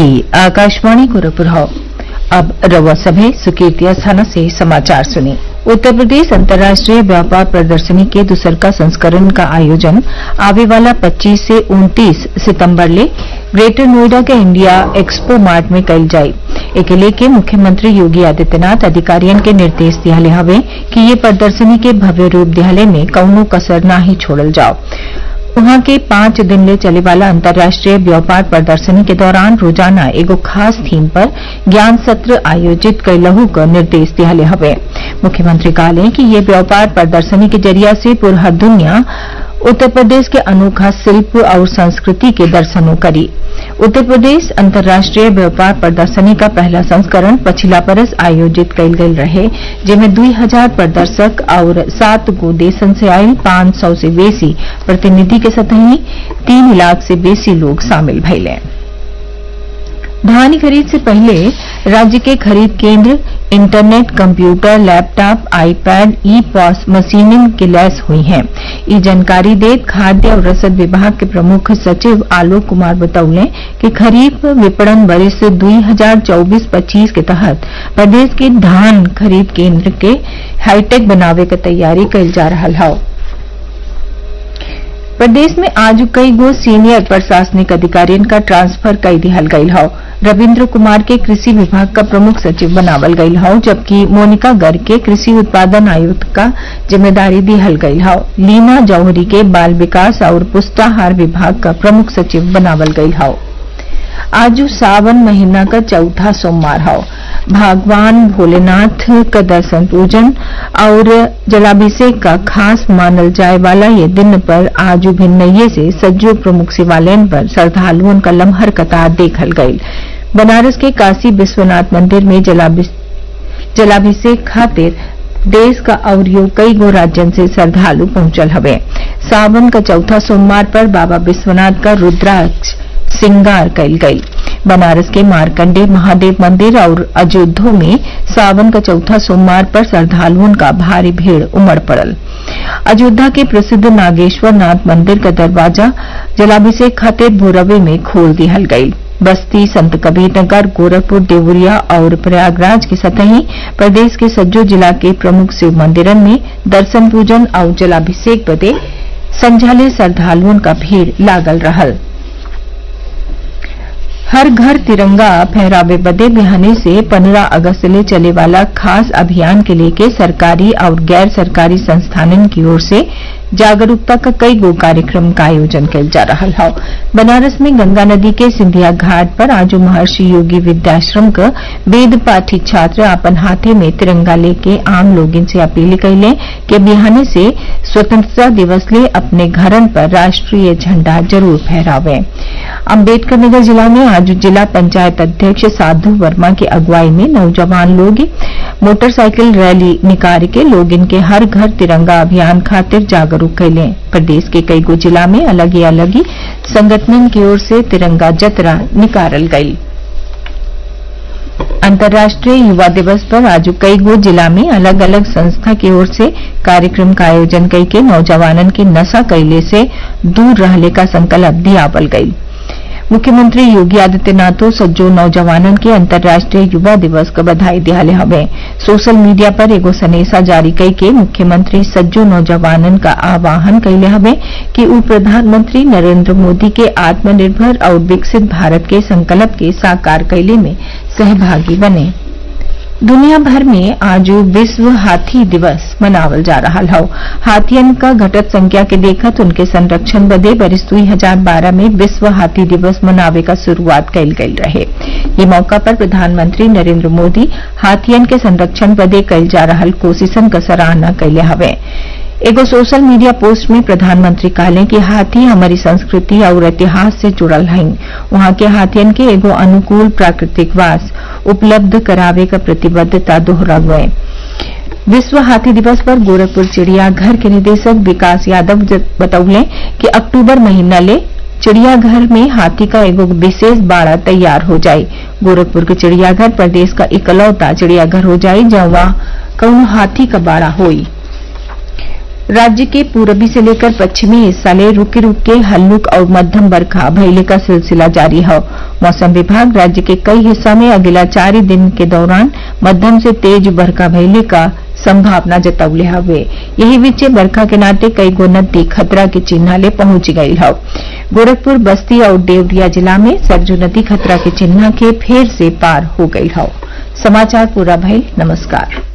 ई आकाशवाणी गोरखपुर हौ अब रउआ सभे सुकीर्ति अस्थाना से समाचार सुनी उत्तर प्रदेश अंतर्राष्ट्रीय व्यापार प्रदर्शनी के दूसरका संस्करण का आयोजन आवे वाला 25 से 29 सितंबर ले ग्रेटर नोएडा के इंडिया एक्सपो मार्ट में कईल जाई एके लेके मुख्यमंत्री योगी आदित्यनाथ अधिकारियन के निर्देश दियाले हवे कि ये प्रदर्शनी के भव्य रूप दियाले में कौनो कसर नाही छोड़ल जाओ वहां के पांच दिन ले चले वाला अंतर्राष्ट्रीय व्यापार प्रदर्शनी के दौरान रोजाना एगो खास थीम पर ज्ञान सत्र आयोजित कैलहू क निर्देश दियाले हवे मुख्यमंत्री कहले कि ये व्यापार प्रदर्शनी के जरिया से पूरा दुनिया उत्तर प्रदेश के अनोखा शिल्प और संस्कृति के दर्शनों करी उत्तर प्रदेश अंतर्राष्ट्रीय व्यापार प्रदर्शनी का पहला संस्करण पछिला बरस आयोजित कईल गईल रहे जेमें दुई हजार प्रदर्शक और सात गो देशन से आयल पांच सौ से बेसी प्रतिनिधि के सतही तीन लाख से बेसी लोग शामिल भइले धान खरीद से पहले राज्य के खरीद केंद्र internet computer laptop iPad e POS मशीनें के लैस हुई हैं ये जानकारी देत खाद्य और रसद विभाग के प्रमुख सचिव आलोक कुमार बतौले कि खरीफ विपणन वर्ष दुई हजार चौबीस पच्चीस के तहत प्रदेश के धान खरीद केंद्र के हाईटेक बनावे के तैयारी कईल जा रहा है प्रदेश में आज कई गो सीनियर प्रशासनिक अधिकारियों का ट्रांसफर कई दिहल गईल हौ रविन्द्र कुमार के कृषि विभाग का प्रमुख सचिव बनावल गईल हौ जबकि मोनिका गर्ग के कृषि उत्पादन आयुक्त का जिम्मेदारी दिहल गईल हौ लीना जौहरी के बाल विकास और पुष्टाहार विभाग का प्रमुख सचिव बनावल गईल हौ आज सावन महीना का चौथा सोमवार हौ भगवान भोलेनाथ का दर्शन पूजन और जलाभिषेक का खास मानल जाए वाला ये दिन पर आज भिन्नये से सज्जो प्रमुख शिवालयन पर श्रद्धालुओं का लम्हर कतार देखल गईल बनारस के काशी विश्वनाथ मंदिर में जलाभिषेक खातिर देश का अवरियो कई गो राज्यन से श्रद्धालु पहुंचल हवे सावन का चौथा सोमवार पर बाबा विश्वनाथ का रुद्राक्ष श्रृंगार कईल गई बनारस के मारकंडे महादेव मंदिर और अयोध्या में सावन का चौथा सोमवार पर श्रद्धालुओं का भारी भीड़ उमड़ पड़ल अयोध्या के प्रसिद्ध नागेश्वर नाथ मंदिर का दरवाजा जलाभिषेक खातिर भोरवे में खोल दिहल गई बस्ती संत कबीरनगर गोरखपुर देवरिया और प्रयागराज के सतही प्रदेश के सज्जो जिला के प्रमुख शिव मंदिरन में दर्शन पूजन और जलाभिषेक बदे संझाले श्रद्धालुओं का भीड़ लागल रहल हर घर तिरंगा फहरावे बदे बिहाने से 15 अगस्त ले चले वाला खास अभियान के लेके सरकारी और गैर सरकारी संस्थानन की ओर से जागरूकता का कई गो कार्यक्रम का आयोजन किया जा रहा है बनारस में गंगा नदी के सिंधिया घाट पर आज महर्षि योगी विद्याश्रम का वेद पाठी छात्र अपन हाथे में तिरंगा लेके आम लोगन से अपील कैले कि बिहाने से स्वतंत्रता दिवस ले अपने घरन पर राष्ट्रीय झंडा जरूर फहरावे अम्बेडकर नगर जिला में आज जिला पंचायत अध्यक्ष साधु वर्मा की अगुवाई में नौजवान लोग मोटरसाइकिल रैली निकाल के लोग इनके हर घर तिरंगा अभियान खातिर जागरूक कैले प्रदेश के कई गो जिला में अलग ही अलग ही संगठन की ओर से तिरंगा जतरा निकालल गई अंतर्राष्ट्रीय युवा दिवस पर आज कई गो जिला में अलग अलग संस्था की ओर से कार्यक्रम का आयोजन कई के नौजवानन के नशा कैले से दूर रहने का संकल्प दियावल गई मुख्यमंत्री योगी आदित्यनाथो सज्जो नौजवानन के अंतर्राष्ट्रीय युवा दिवस का बधाई दियाले हवे सोशल मीडिया पर एगो सनेसा जारी कई के मुख्यमंत्री सज्जो नौजवानन का आह्वान कैले हवे कि उ प्रधानमंत्री नरेंद्र मोदी के आत्मनिर्भर और विकसित भारत के संकल्प के साकार कैले में सहभागी बने दुनिया भर में आज विश्व हाथी दिवस मनावल जा रहा है हाथियन का घटत संख्या के देखत उनके संरक्षण बदे बरिस दुई हजार बारह में विश्व हाथी दिवस मनावे का शुरुआत कैल गई रहे ये मौका पर प्रधानमंत्री नरेंद्र मोदी हाथियन के संरक्षण बदे कैल जा रहा कोशिशन का सराहना कैले हवे एगो सोशल मीडिया पोस्ट में प्रधानमंत्री कहले कि हाथी हमारी संस्कृति और इतिहास से जुड़ल हैं वहां के हाथियन के एगो अनुकूल प्राकृतिक वास उपलब्ध करावे का प्रतिबद्धता दोहरावे विश्व हाथी दिवस पर गोरखपुर चिड़ियाघर के निदेशक विकास यादव बतौले कि अक्टूबर महीना ले चिड़ियाघर में हाथी का एगो विशेष बाड़ा तैयार हो जाये गोरखपुर के चिड़ियाघर प्रदेश का इकलौता चिड़ियाघर हो जाये जहाँ कौनो हाथी का बाड़ा होई राज्य के पूरबी से लेकर पश्चिमी हिस्सा ले रुके रुके हल्लुक और मध्यम बरखा भइले का सिलसिला जारी है मौसम विभाग राज्य के कई हिस्सा में अगला चार दिन के दौरान मध्यम से तेज बरखा भइले का संभावना जतौले हवे यही बीचे बरखा के नाते कई गो नदी खतरा के चिन्ह ले पहुंच गई है गोरखपुर बस्ती और देवरिया जिला में सरजू नदी खतरा के चिन्ह के फेर से पार हो गई है समाचार पूरा भइल नमस्कार